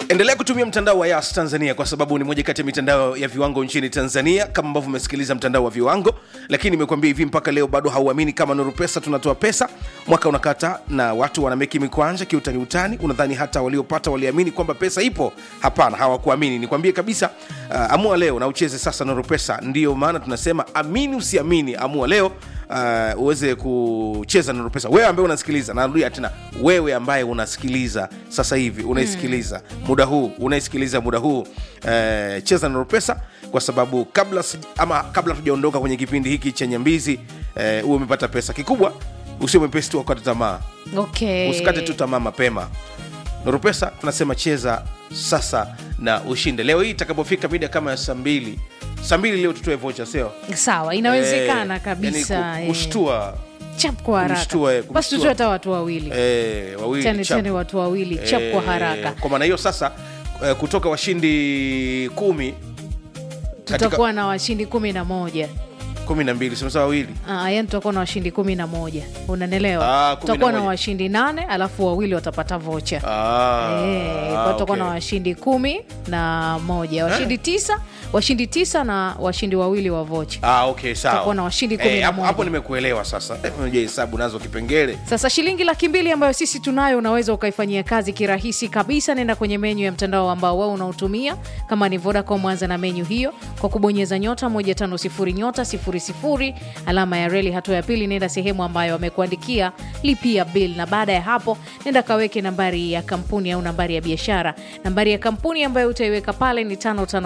endelea kutumia mtandao wa yas tanzania kwa sababu ni moja kati ya mitandao ya viwango nchini tanzania kama ambavyo umesikiliza mtandao wa viwango lakini nimekuambia hivi mpaka leo bado hauamini kama nuru pesa tunatoa pesa mwaka unakata na watu wanameki mikwanja kiutani utani unadhani hata waliopata waliamini kwamba pesa ipo hapana hawakuamini nikwambie kabisa uh, amua leo na ucheze sasa nuru pesa ndiyo maana tunasema amini usiamini amua leo uh, uweze kucheza nuru pesa wewe ambaye unasikiliza narudia tena wewe ambaye unasikiliza sasa hivi unaisikiliza mm. muda huu unaisikiliza muda huu uh, cheza nuru pesa kwa sababu kabla si, ama kabla tujaondoka kwenye kipindi hiki chenye mbizi uh, uwe umepata pesa kikubwa usio mwepesi tu wakati tamaa okay. usikate tu tamaa mapema nuru pesa tunasema cheza sasa na ushinde leo hii itakapofika mida kama ya saa mbili saa mbili leo tutoe vocha sio sawa inawezekana Eh, kabisa yani eh. ku- kushtua chap kwa haraka kumshtua, eh, basi kumshtua. tutoe hata watu wawili eh, wawili chane chap. chane watu wawili chap kwa Eh, haraka kwa maana hiyo sasa eh, kutoka washindi kumi katika tutakuwa na washindi kumi na moja kumi na mbili simesa wawili Ah, yani tutakuwa na washindi kumi na moja Ah, unanelewa kumi na tutakuwa na moja. washindi nane alafu wawili watapata vocha Ah, Eh, ah, kwa tutakuwa okay. na washindi kumi na moja washindi tisa washindi tisa na washindi wawili wa vocha Ah, okay, sawa. Tutakuwa na washindi kumi Eh, na hapo- moja. hapo nimekuelewa sasa Eh, unajua hesabu nazo kipengele sasa shilingi laki mbili ambayo sisi tunayo unaweza ukaifanyia kazi kirahisi kabisa nenda kwenye menyu ya mtandao ambao wewe unautumia kama ni vodacom anza na menyu hiyo kwa kubonyeza nyota 150 nyota 00 alama ya reli hatua ya pili nenda sehemu ambayo wamekuandikia lipia bill na baada ya hapo nenda kaweke nambari ya kampuni au nambari ya biashara nambari ya kampuni ambayo utaiweka pale ni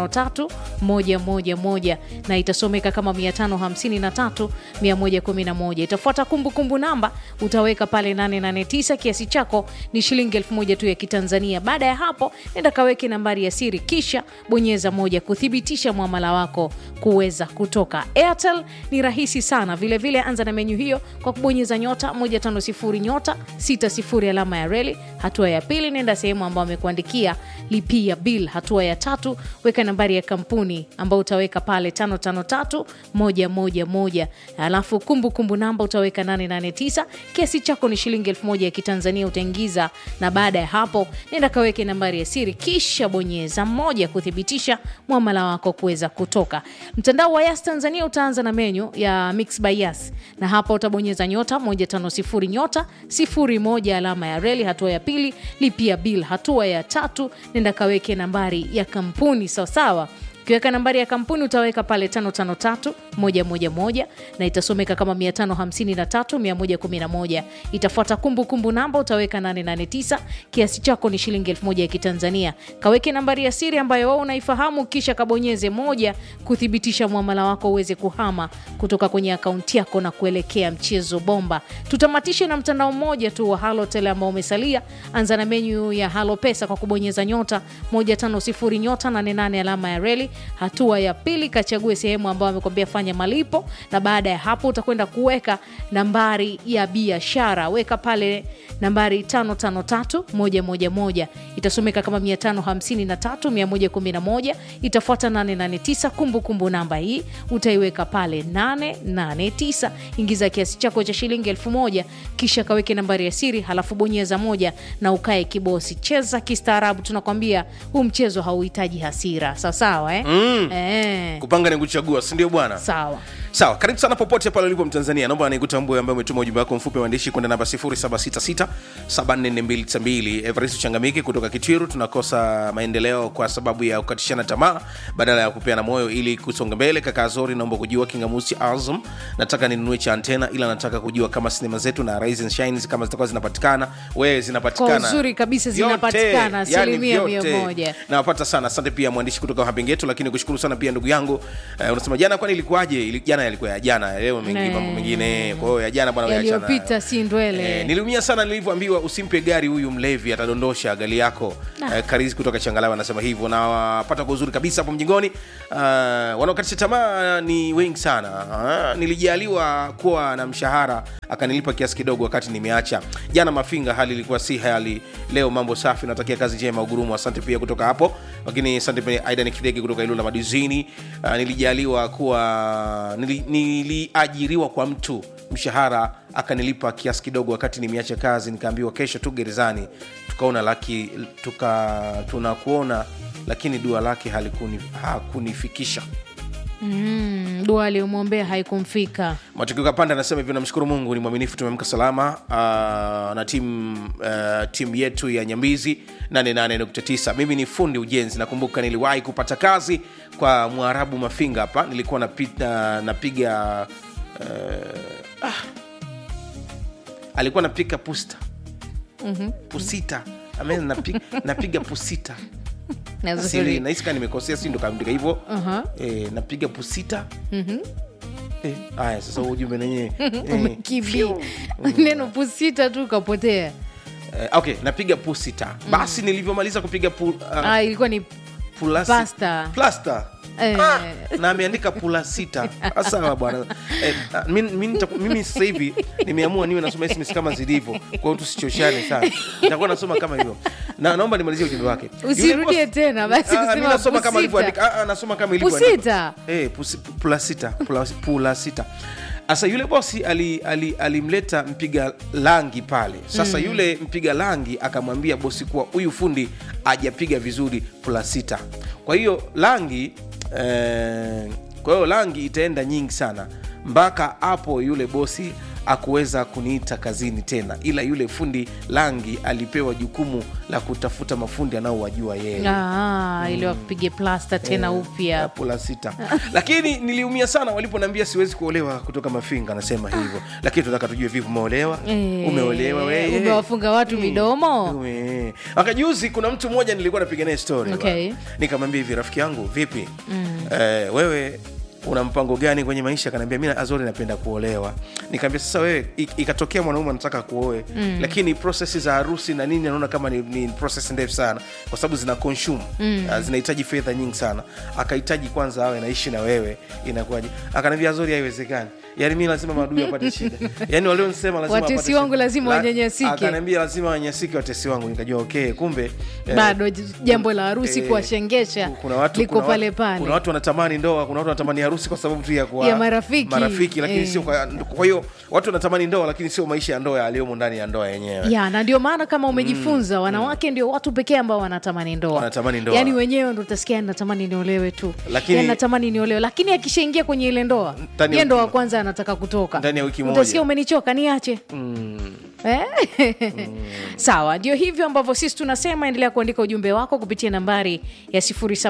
553111 na itasomeka kama 553 111 itafuata kumbukumbu namba utaweka pale 889 kiasi chako ni shilingi elfu moja tu ya kitanzania baada ya hapo nenda kaweke nambari ya siri kisha bonyeza moja kuthibitisha mwamala wako kuweza kutoka airtel ni rahisi sana vilevile vile anza na menyu hiyo kwa kubonyeza nyota 150 nyota 60 alama ya reli hatua ya pili nenda sehemu ambayo amekuandikia lipia bill hatua ya tatu weka nambari ya kampuni ambayo utaweka pale 553111 alafu kumbukumbu namba utaweka 889 kiasi chako ni shilingi elfu moja ya kitanzania utaingiza na baada ya hapo nenda kaweke nambari ya siri kisha bonyeza moja kuthibitisha mwamala wako kuweza kutoka mtandao wa yas tanzania utaanza na menyu ya mix by yas na hapa utabonyeza nyota 150 nyota 01 alama ya reli hatua ya pili lipia bill hatua ya tatu nenda kaweke nambari ya kampuni sawasawa ukiweka nambari ya kampuni utaweka pale 553111 na itasomeka kama 553111 itafuata kumbukumbu namba utaweka 889 kiasi chako ni shilingi 1000 ya kitanzania kaweke nambari ya siri ambayo wao unaifahamu kisha kabonyeze moja kuthibitisha mwamala wako uweze kuhama kutoka kwenye akaunti yako na kuelekea mchezo bomba tutamatishe na mtandao mmoja tu wa halotel ambao umesalia anza na menyu ya halo pesa kwa kubonyeza nyota 150 nyota 88 alama ya reli hatua ya pili kachague sehemu ambayo amekwambia fanya malipo na baada ya hapo utakwenda kuweka nambari ya biashara weka pale nambari 553111 itasomeka kama 553111 itafuata 889 kumbukumbu namba hii utaiweka pale 889 ingiza kiasi chako cha shilingi 1000 kisha kaweke nambari ya siri halafu bonyeza moja na ukae kibosi cheza kistaarabu tunakwambia huu mchezo hauhitaji hasira sawasawa eh? mm. eh, kupanga ni kuchagua sindio bwana sawa sawa karibu sana popote pale ulipo mtanzania naomba nikutambue ambaye umetuma ujumbe wako mfupi wa maandishi kwenda namba 766 everest changamiki kutoka kitiru tunakosa maendeleo kwa sababu ya kukatishana tamaa badala ya kupeana moyo ili kusonga mbele kaka zori naomba kujua kingamusi azum nataka ninunue cha antena ila nataka kujua kama sinema zetu na Rise and Shines kama zitakuwa zinapatikana wewe zinapatikana Kwa uzuri kabisa Vyote, zinapatikana, yani asilimia vyote. mia moja. nawapata sana asante pia mwandishi kutoka hapengetu lakini kushukuru sana pia ndugu yangu uh, unasema jana kwani ilikuwaje Ili- jana yalikuwa ya jana leo mengi Ne. mambo mengine kwa hiyo ya jana bwana wewe achana nayo. yaliyopita si ndwele Eh, niliumia sana nilivyoambiwa usimpe gari huyu mlevi atadondosha gari yako eh, karizi kutoka changalawe anasema hivyo na wapata kwa uzuri kabisa hapo mjingoni uh, wanaokatisha tamaa ni wengi sana uh, nilijaliwa kuwa na mshahara akanilipa kiasi kidogo wakati nimeacha jana mafinga hali ilikuwa si hali leo mambo safi natakia kazi njema ugurumu asante pia kutoka hapo lakini asante pia aidan kidege kutoka ilula madizini uh, nilijaliwa kuwa nili, niliajiriwa kwa mtu mshahara akanilipa kiasi kidogo wakati nimeacha kazi nikaambiwa kesho tu gerezani tukaona laki tuka tunakuona lakini dua lake halikuni, hakunifikisha mm, dua aliyomwombea haikumfika matokeo kapanda anasema hivyo namshukuru mungu ni mwaminifu tumemka salama uh, na timu uh, timu yetu ya nyambizi 88.9 mimi ni fundi ujenzi nakumbuka niliwahi kupata kazi kwa mwarabu mafinga hapa nilikuwa napita, napiga uh, ah, alikuwa napika pusta mm-hmm. pusita Amen, napiga, napiga pusita Na Siri, zuri. nahisi kaa nimekosea si ndo kaandika hivyo Aha. eh, napiga pusita Eh, haya sasa huu ujumbe nenyewe eh, Umekimbia. neno pusita tu kapotea eh, okay napiga pusita basi nilivyomaliza kupiga pu, uh, ah, ilikuwa ni pulasi- Pasta. plasta Eh. Ah, na ameandika pula sita sawa bwana eh, ah, mi- mi nita- mimi sasa hivi nimeamua niwe nasoma sms kama zilivyo kwa hiyo tusichoshane sana nitakuwa nasoma kama hivyo na, naomba nimalizie ujumbe wake Yule Usirudie boss- tena, basi Ah, ah, mi kusema nasoma kama pusita. ilivyoandika Ah, ah, nasoma kama ilivyoandika. Pusita. Eh, pusi- pula sita pula, pula sita sasa yule bosi alimleta ali, alimleta mpiga langi pale sasa mm. yule mpiga langi akamwambia bosi kuwa huyu fundi ajapiga vizuri pula sita kwa hiyo langi eh, kwa hiyo langi itaenda nyingi sana mpaka hapo yule bosi akuweza kuniita kazini tena ila yule fundi langi alipewa jukumu la kutafuta mafundi anaowajua yeye ah, ili wapige plasta tena upya pula sita lakini niliumia sana waliponiambia siwezi kuolewa kutoka mafinga anasema hivyo lakini tunataka tujue vipi umeolewa Eh, umeolewa wewe umewafunga watu midomo Ume. wakajuzi kuna mtu mmoja nilikuwa napiga naye story Okay. bwana. nikamwambia hivi rafiki yangu vipi eh, wewe una mpango gani kwenye maisha akaniambia mi azori napenda kuolewa nikaambia sasa wewe i- ikatokea mwanaume anataka kuoe mm. lakini prosesi za harusi na nini anaona kama ni, ni proses ndefu sana kwa sababu zina consume mm. uh, zinahitaji fedha nyingi sana akahitaji kwanza awe naishi na wewe inakuwaje akaniambia azori haiwezekani yaani mi lazima maadui apate shida yaani walionisema lazima Watesi wapate wangu shida. lazima La- wanyanyasike. akaniambia lazima wanyanyasike watesi wangu nikajua okay kumbe eh, bado j- jambo la harusi eh, kuwashengesha kuna watu, liko kuna pale watu, pale kuna watu wanatamani ndoa kuna watu wanatamani harusi kwa sababu tu ya, kuwa, Ya marafiki. marafiki lakini Eh. sio kwa, kwa hiyo watu wanatamani ndoa lakini sio maisha ya ndoa yaliyomo ndani ya ndoa yenyewe ya na ndio maana kama umejifunza wanawake ndio watu pekee ambao wanatamani ndoa Wanatamani ndoa. yaani wenyewe ndo utasikia "Yani natamani niolewe tu Lakini- yani natamani niolewe lakini akishaingia kwenye ile ndoa Ndani ya ye ndo wiki wa mo- kwanza anataka kutoka Ndani ya wiki moja. utasikia umenichoka niache Eh? sawa ndio hivyo ambavyo sisi tunasema endelea kuandika ujumbe wako kupitia nambari ya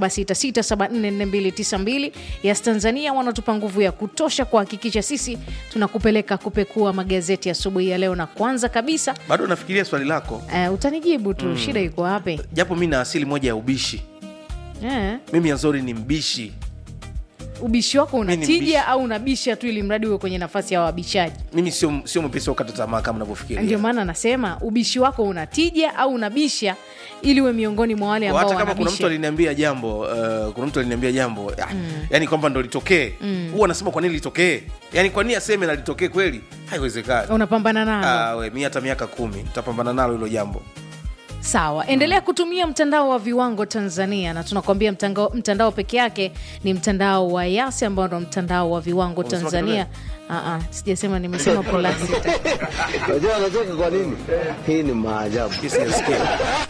766744292 yes tanzania wanatupa nguvu ya kutosha kuhakikisha sisi tunakupeleka kupekua magazeti asubuhi ya leo na kwanza kabisa bado nafikiria swali lako uh, utanijibu tu shida iko wapi japo mi na asili moja ya ubishi eh, mimi azori ni mbishi ubishi wako ni mbishi. unatija au unabisha tu ili mradi uwe kwenye nafasi ya wabishaji mimi sio sio mwepesi wa kukata tamaa kama ndio navyofikiria maana nasema ubishi wako unatija au unabisha ili uwe miongoni mwa wale ambao hata kama kuna mtu wanabisha aliniambia jambo uh, kuna mtu aliniambia jambo ah, yani kwamba ndo litokee huwa anasema kwa nini litokee yani kwa nini aseme na litokee kweli haiwezekani unapambana nalo Ah, we mi hata miaka kumi tutapambana nalo hilo jambo sawa endelea kutumia mtandao wa viwango tanzania na tunakwambia mtandao, mtandao peke yake ni mtandao wa yasi ambao ndo mtandao wa viwango Umesema tanzania Aa, sijasema nimesema polasi Unajua anacheka kwa nini? Hii ni maajabu. Kesi nasikia.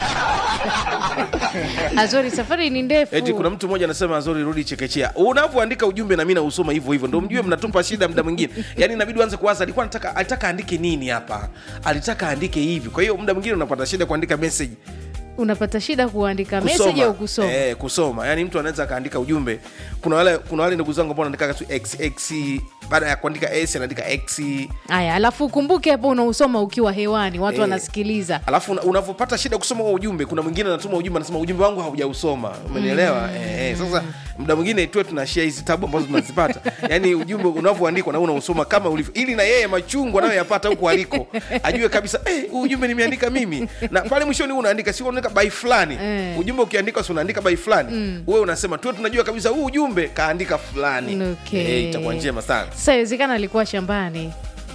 azori safari ni ndefu eti kuna mtu mmoja anasema azori rudi chekechea unavyoandika ujumbe na mi nausoma hivyo hivyo ndo mjue mnatupa shida mda mwingine yani inabidi uanze kuwaza alikuwa anataka alitaka aandike nini hapa alitaka aandike hivi kwa hiyo muda mwingine unapata shida kuandika message unapata shida kuandika meseji au kusoma eh, kusoma yani mtu anaweza akaandika ujumbe kuna wale kuna wale ndugu zangu ambao wanaandika tu xx baada ya kuandika s anaandika x haya alafu ukumbuke hapo unausoma ukiwa hewani watu Eh. wanasikiliza alafu una- unavyopata shida kusoma huo ujumbe kuna mwingine anatuma ujumbe anasema ujumbe wangu haujausoma umenielewa mm. eh, eh, sasa muda mwingine tuwe tunashia hizi tabu ambazo tunazipata yaani ujumbe unavyoandikwa na wewe unausoma kama ulivyo ili na yeye machungu anayoyapata huko aliko ajue kabisa eh, huu ujumbe nimeandika mimi na pale mwishoni huu unaandika si unaandika by fulani Eh. ujumbe ukiandika si unaandika by fulani mm. wewe unasema tuwe tunajua kabisa huu ujumbe kaandika fulani Okay. eh, itakuwa njema sana sasa iwezekana alikuwa shambani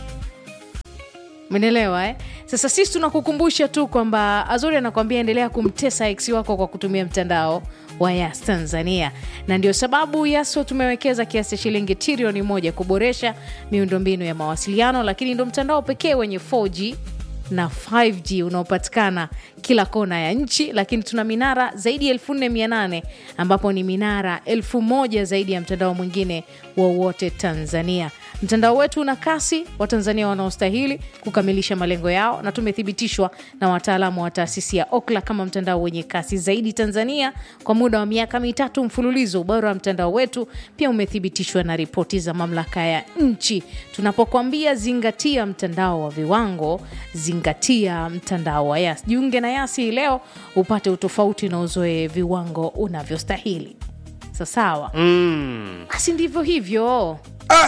menelewa eh? sasa sisi tunakukumbusha tu kwamba azori anakwambia endelea kumtesa ex wako kwa kutumia mtandao wa wa Yas Tanzania, na ndio sababu Yaso tumewekeza kiasi cha shilingi trilioni moja kuboresha miundombinu ya mawasiliano, lakini ndo mtandao pekee wenye 4G na 5G unaopatikana kila kona ya nchi, lakini tuna minara zaidi ya 4800 ambapo ni minara elfu moja zaidi ya mtandao mwingine wowote Tanzania. Mtandao wetu una kasi, Watanzania wanaostahili kukamilisha malengo yao, na tumethibitishwa na wataalamu wa taasisi ya Okla kama mtandao wenye kasi zaidi Tanzania kwa muda wa miaka mitatu mfululizo. Ubora wa mtandao wetu pia umethibitishwa na ripoti za mamlaka ya nchi. Tunapokuambia zingatia mtandao wa viwango, zingatia mtandao wa Yas. Jiunge na Yas hii leo upate utofauti na uzoe viwango unavyostahili. Sasawa, basi ndivyo hivyo. ah!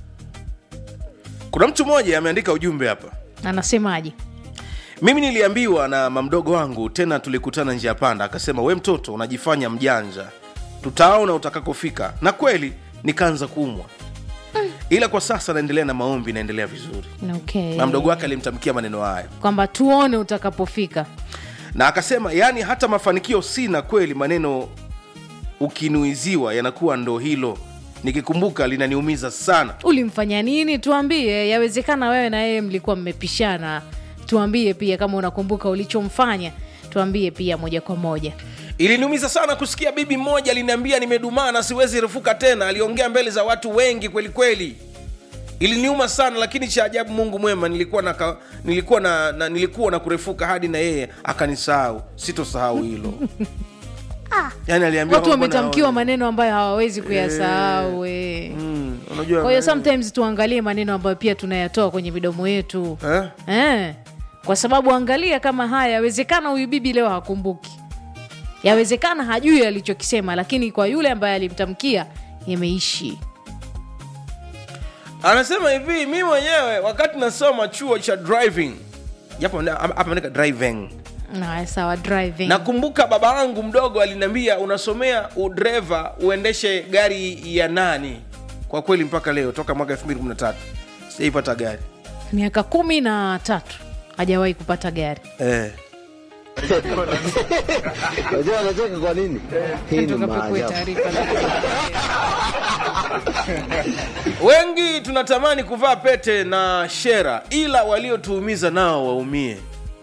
kuna mtu mmoja ameandika ujumbe hapa Anasemaje? mimi niliambiwa na mamdogo wangu tena tulikutana njia panda akasema we mtoto unajifanya mjanja tutaona utakakofika na kweli nikaanza kuumwa ila kwa sasa naendelea na maombi naendelea vizuri Okay. na mdogo wake alimtamkia maneno haya kwamba tuone utakapofika. na akasema yaani hata mafanikio sina kweli maneno ukinuiziwa yanakuwa ndo hilo nikikumbuka linaniumiza sana Ulimfanya nini? Tuambie. Yawezekana wewe na yeye mlikuwa mmepishana. Tuambie pia kama unakumbuka ulichomfanya, tuambie pia moja kwa moja. iliniumiza sana kusikia bibi mmoja aliniambia nimedumaa na siwezi refuka tena aliongea mbele za watu wengi kweli kweli iliniuma sana lakini cha ajabu mungu mwema nilikuwa na, ka- nilikuwa na, na nilikuwa na kurefuka hadi na yeye akanisahau sitosahau hilo yani aliambia Watu kwamba wametamkiwa naona- maneno ambayo hawawezi kuyasahau. eh. Mm, unajua Kwa hiyo sometimes tuangalie maneno ambayo pia tunayatoa kwenye midomo yetu eh? eh. Kwa sababu angalia kama haya, yawezekana huyu bibi leo hakumbuki, yawezekana hajui alichokisema, lakini kwa yule ambaye alimtamkia yameishi. anasema hivi mi mwenyewe wakati nasoma chuo cha driving japo hapa ameandika driving Na sawa, driving nakumbuka baba yangu mdogo aliniambia unasomea udreva uendeshe gari ya nani kwa kweli mpaka leo toka mwaka 213 sijaipata gari miaka kumi na tatu hajawahi kupata gari. eh. Unajua anacheka kwa nini? Hii ni Tukapekue maajabu. taarifa za- wengi tunatamani kuvaa pete na shera ila waliotuumiza nao waumie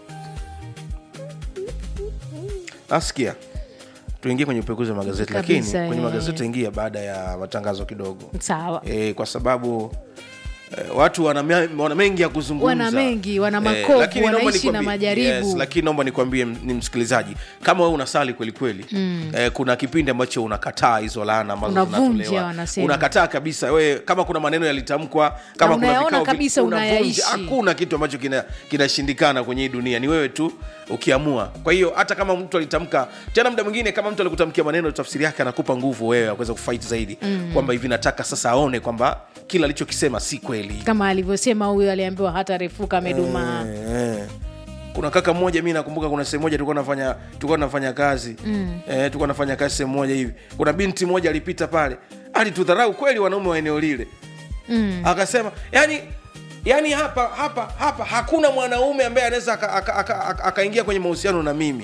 nasikia tuingie kwenye upekuzi wa magazeti Kabisa, lakini kwenye eh. magazeti ingia baada ya matangazo kidogo Sawa, e, kwa sababu eh, watu wana, me- wana mengi ya kuzungumza Wana mengi, wana makovu, lakini naomba wanaishi na nikwambie- majaribu. yes, lakini naomba nikwambie m- ni msikilizaji kama wewe unasali kweli kweli mm. eh, kuna kipindi ambacho unakataa hizo laana ambazo Unavunja, zinatolewa. wanasema. unakataa kabisa we kama kuna maneno yalitamkwa kama kuna unayaona vikao vi- kabisa unavunja. unayaishi. hakuna kitu ambacho kina- kinashindikana kwenye hii dunia ni wewe tu ukiamua kwa hiyo hata kama mtu alitamka tena muda mwingine kama mtu alikutamkia maneno tafsiri yake anakupa nguvu wewe ya kuweza kufight zaidi mm. kwamba hivi nataka sasa aone kwamba kila alichokisema si kweli kama alivyosema huyu aliambiwa hata refuka amedumaa. Eh, kuna kaka mmoja mi nakumbuka kuna sehemu moja tulikuwa nafanya tulikuwa nafanya kazi mm. eh, tulikuwa nafanya kazi sehemu moja hivi kuna binti moja alipita pale alitudharau kweli wanaume wa eneo lile mm. akasema yani yani hapa hapa hapa hakuna mwanaume ambaye anaweza akaingia aka, aka, aka, akaingia kwenye mahusiano na mimi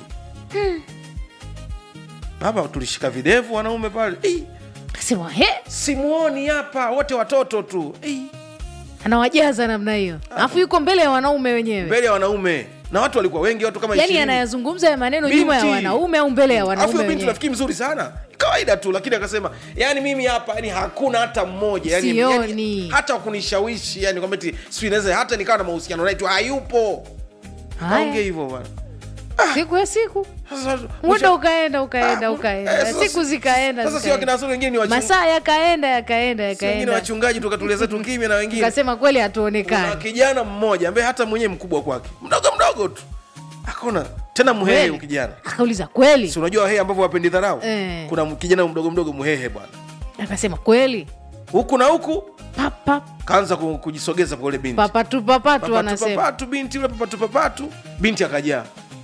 hapa tulishika videvu wanaume pale "Ei, Akasema he, simuoni hapa wote watoto tu Ei. anawajaza namna hiyo, alafu yuko mbele ya wanaume wenyewe, mbele ya wanaume na watu walikuwa wengi watu kama yaani 20. anayazungumza ya maneno nyuma ya Binti. wanaume au mbele ya Alafu wanaume huyo binti wenyewe. rafiki mzuri sana kawaida tu lakini akasema yani mimi hapa yani hakuna hata mmoja yani, Sioni. yani, hata kunishawishi yani kwamba eti sijui naweza hata nikawa na mahusiano naye tu hayupo Haya. kaongea hivyo bwana Siku ya siku Sasa- muda ukaenda ukaenda Ah, ukaenda, eh, sasa- siku zikaenda sasa sio zikaenda. akina Wasuri wengine ni wachung- masaa yakaenda yakaenda si wengine yakaenda, wachungaji tukatulia zetu kimya na wengine ukasema kweli kuna hatuonekani. kijana mmoja ambaye hata mwenyewe mkubwa kwake mdogo mdogo tu akaona tena mhehe Kweli? huyu kijana Akauliza kweli, si unajua wahehe ambavyo wapendi dharau Eh. kuna kijana mdogo mdogo mhehe bwana akasema kweli, huku na huku pap pap kaanza ku- kujisogeza kwa ule binti papatu papatu, Papatu, wanasema papatu binti yule papatu papatu binti akajaa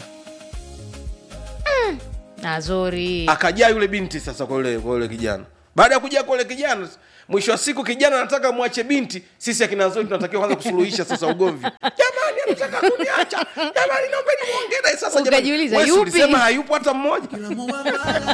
Azori akajaa yule binti sasa kwa yule kwa yule kijana baada ya kujaa kwa yule kijana mwisho wa siku kijana anataka mwache binti sisi akina Zoi tunatakiwa kwanza kusuluhisha sasa ugomvi jamani anataka kuniacha jamani naombeni muongee naye sasa jamani Ukajiuliza, Wewe si yupi? ulisema hayupo hata mmoja